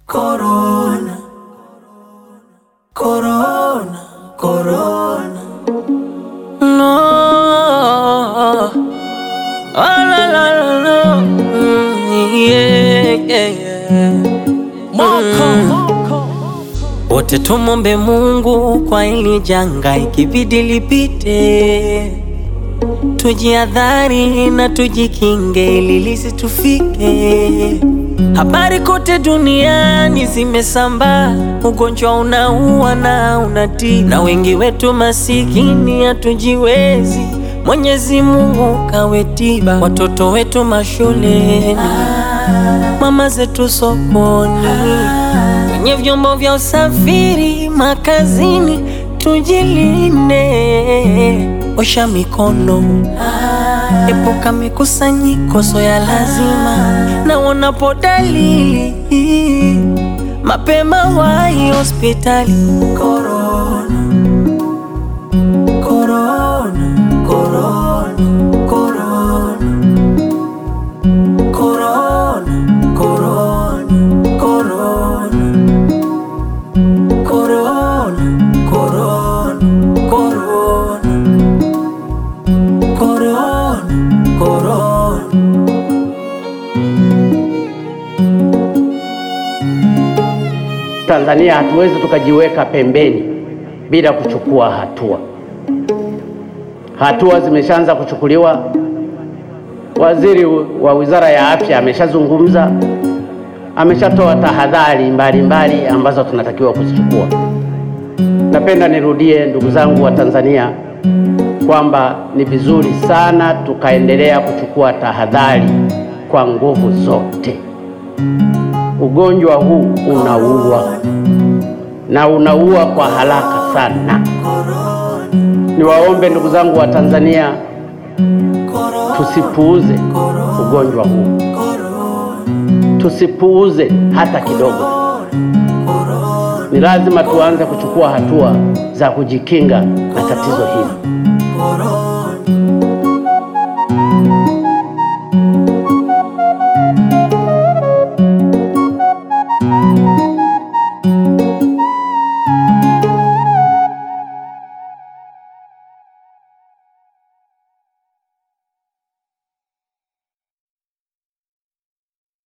Corona, corona, corona. No. Oh, la, la, la, la. Mm, yeah, yeah, yeah. Wote tumombe Mungu kwa hili janga, ikibidi lipite, tujiadhari na tujikinge ili lisitufike. Habari kote duniani zimesambaa, ugonjwa unaua na unatii, na wengi wetu masikini hatujiwezi. Mwenyezi Mungu kawe tiba, watoto wetu mashuleni, mama zetu sokoni, kwenye vyombo vya usafiri, makazini, tujilinde, osha mikono Epuka mikusanyiko so ya lazima, na unapo dalili mapema wahi hospitali. Corona, corona, corona, corona. Corona, corona, corona. Corona, corona, corona. Corona, corona. Tanzania hatuwezi tukajiweka pembeni bila kuchukua hatua. Hatua zimeshaanza kuchukuliwa. Waziri wa Wizara ya Afya ameshazungumza, ameshatoa tahadhari mbalimbali ambazo tunatakiwa kuzichukua. Napenda nirudie, ndugu zangu wa Tanzania, kwamba ni vizuri sana tukaendelea kuchukua tahadhari kwa nguvu zote. Ugonjwa huu unaua na unaua kwa haraka sana. Niwaombe ndugu zangu wa Tanzania, tusipuuze ugonjwa huu, tusipuuze hata kidogo. Ni lazima tuanze kuchukua hatua za kujikinga na tatizo hili. Corona.